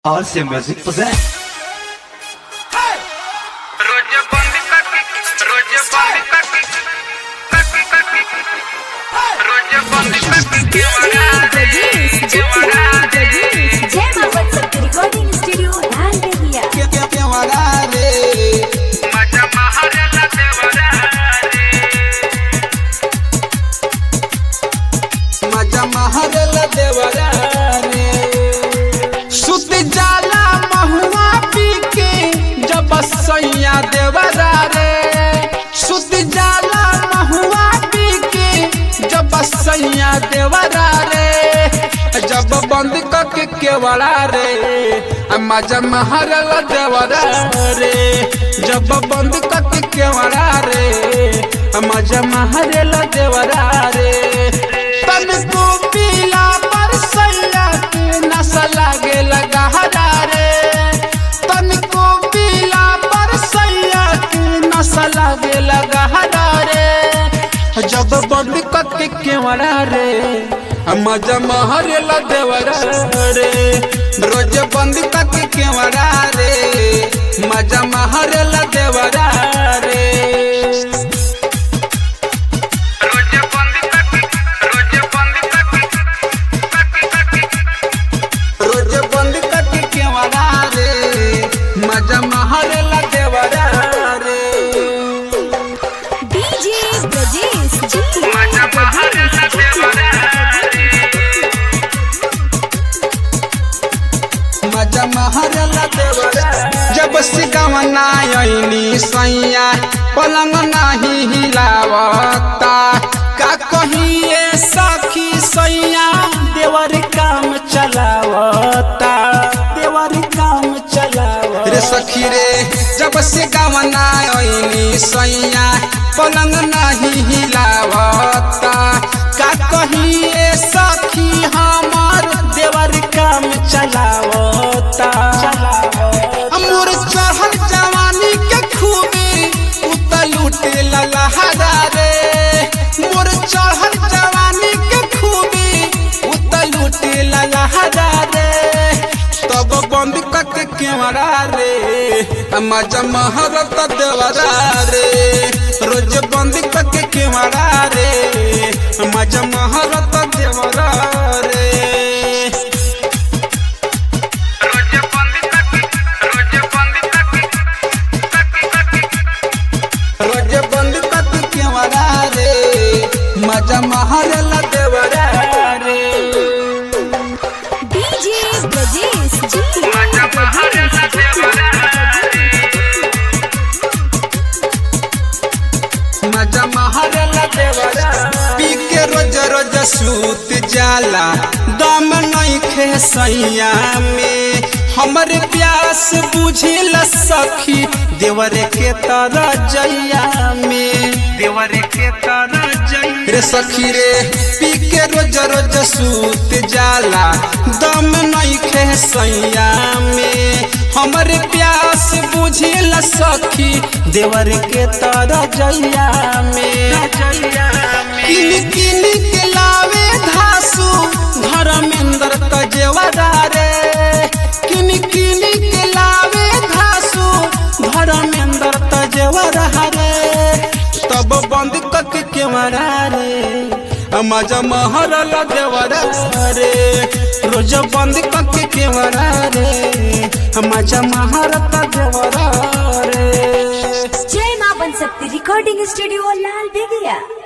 RC Music presents रोज बंद करके रोज बंद करके करके करके रोज बंद करके देवरा रे देवरा रे जय मां वत्सक रिकॉर्डिंग स्टूडियो लाल बेगिया मजा महारला देवरा रे सुत जाला महुआ पी के जब सैया देवरा रे सुत जाला महुआ पी के जब सैया देवरा रे जब बंद करके केवड़ा रे आ मजा महरल देवरा रे जब बंद करके केवड़ा रे आ मजा महरल देवरा रे तन को पीला पर सैया के नशा लागे लगा रे तन को पीला पर सैया के नशा लागे लगा रे जब बंद करके केवड़ा रे आ मजा महरे ला देवरा रे रोज बंद करके केवड़ा रे मजा महरे ला देवरा रे रोज बंद करके रोज बंद करके करके करके रोज बंद करके केवड़ा रे मजा महरे ला देवरा रे डीजे ब्रजेश मजा महारला देवरा रे मजा महरे ला देवरा जब से गवना आईनी सैया पलंग नाही हिलावता का कहिए सखी सैया देवर काम चलावता देवर काम चलावता रे सखी रे जब से गवना आईनी सैया पलंग नाही हिलावता का कहिए सखी हमार देवर काम चलावता अमूर चढ़ल जवानी के खूबी उतल उठे ललहरा रे मोर चढ़ल जवानी के खूबी उतल उठे ललहरा रे तब बंद करके केवड़ा रे मजा महरत देवरा रे रोज बंद करके केवड़ा रे मजा महरत देवरा रे रोज बंद करके रोज बंद करके करके करके रोज बंद करके केवड़ा रे मजा महरला देवरा रे डीजे ब्रजेश मजा महारला देवरा रे मजा महरला देवरा पी के रोज रोज सूत जाला दम नहीं खे सैया में हमर प्यास बुझिल सखी देवर के तरह जैया में देवर के तरह जैया रे सखी रे पी के रोज रोज सूत जाला दम नहीं खे सैया में हमर प्यास बुझिल सखी देवर के तरह जैया में किन किन के लावे धासु धर्मेंद्र तजेवरा रे किन किन के लावे धासु धर्मेंद्र तजेवरा रे तब बंद करके केवरा रे मजा महरल देवरा रे रोज बंद करके केवरा रे मजा महरत देवरा रे जय मां वत्सक रिकॉर्डिंग स्टूडियो लाल बेगिया